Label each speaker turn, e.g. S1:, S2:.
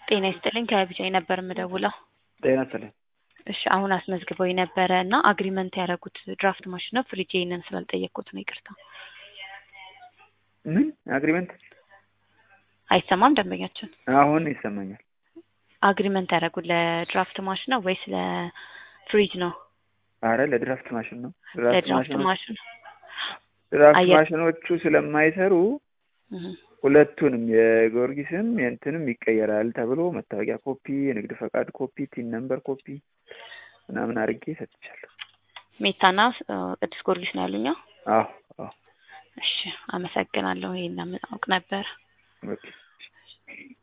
S1: ጤና ይስጥልኝ ከቢጃይ ነበር የምደውለው።
S2: ጤና ይስጥልኝ።
S1: እሺ አሁን አስመዝግበው የነበረ እና አግሪመንት ያደረጉት ድራፍት ማሽን ነው። ፍሪጅ ይህንን ስላልጠየቅኩት ነው ይቅርታ።
S2: ምን አግሪመንት?
S1: አይሰማም ደንበኛችን።
S2: አሁን ይሰማኛል።
S1: አግሪመንት ያደረጉት ለድራፍት ማሽን ነው ወይስ ለፍሪጅ ነው?
S2: አረ ለድራፍት ማሽን ነው።
S1: ለድራፍት ማሽን
S2: ድራፍት
S1: አየር-
S2: ማሽኖቹ ስለማይሰሩ
S1: እህ።
S2: ሁለቱንም የጊዮርጊስም የእንትንም ይቀየራል ተብሎ መታወቂያ ኮፒ፣ የንግድ ፈቃድ ኮፒ፣ ቲን ነምበር ኮፒ ምናምን አድርጌ ሰጥቻለሁ።
S1: ሜታና እ፣ ቅዱስ ጊዮርጊስ ነው ያሉኛ።
S2: አዎ አዎ
S1: እሺ አመሰግናለሁ። ይሄን አውቅ ነበር።
S2: ኦኬ